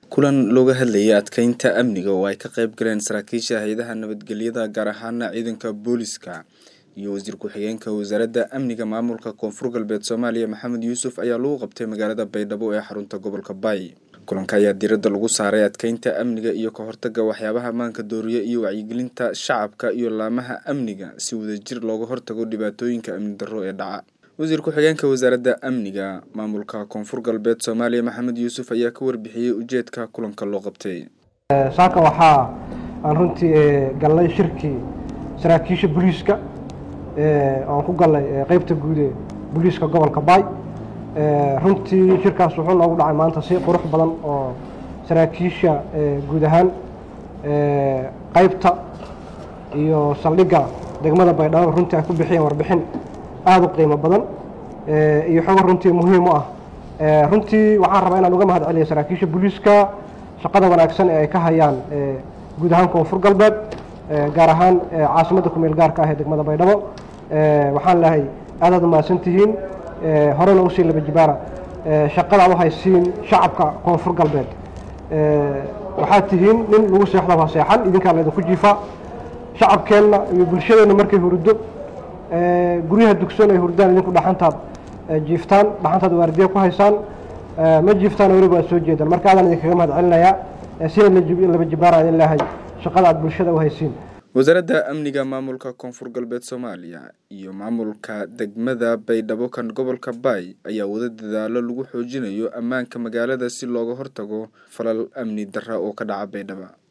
kulan looga hadlayay adkeynta amniga oo ay ka qayb galeen saraakiisha hay-adaha nabadgelyada gaar ahaana ciidanka booliska iyo wasiir ku-xigeenka wasaaradda amniga maamulka koonfur galbeed soomaaliya maxamed yuusuf ayaa lagu qabtay magaalada baydhabo ee xarunta gobolka baay kulanka ayaa diiradda lagu saaray adkeynta amniga iyo ka hortaga waxyaabaha maanka dooriya iyo wacyigelinta shacabka iyo laamaha amniga si wadajir looga hortago dhibaatooyinka amni darro ee dhaca wasiir ku-xigeenka wasaaradda amniga maamulka koonfur galbeed soomaaliya maxamed yuusuf ayaa ka warbixiyey ujeedka kulanka loo qabtay saaka waxaa aan runtii galnay shirkii saraakiisha booliiska oan ku galnay qeybta guud ee booliiska gobolka baay runtii shirkaas wuxuu noogu dhacay maanta si qurux badan oo saraakiisha guud ahaan qeybta iyo saldhigga degmada baydhabo runtii ay ku bixiyeen warbixin aada u qiimo badan iyo xogo runtii muhiim u ah runtii waxaan rabaa inaan uga mahad celiya saraakiisha booliiska shaqada wanaagsan ee ay ka hayaan guud ahaan koonfur galbeed gaar ahaan caasimadda kumeel gaarka ah ee degmada baydhabo waxaan lehay aadaad umahadsan tihiin horena usii laba jibaara shaqada u haysiin shacabka koonfur galbeed waxaad tihiin nin lagu seexda waa seexan idinkaa laydinku jiifaa shacabkeenna iyo bulshadeenna markay hurdo guryaha dugsoon ay hurdaan idinku dhaxantaad jiiftaan dhaxantaad waardiya ku haysaan ma jiiftaan weliba waad soo jeedaan marka aadaan idinkaga mahad celinayaa sina laba jibaara idin lehay shaqada aad bulshada u haysiin wasaaradda amniga maamulka koonfur galbeed soomaaliya iyo maamulka degmada baydhabo kan gobolka baay ayaa wada dadaalo lagu xoojinayo ammaanka magaalada si looga hortago falal amni darra oo ka dhaca baydhaba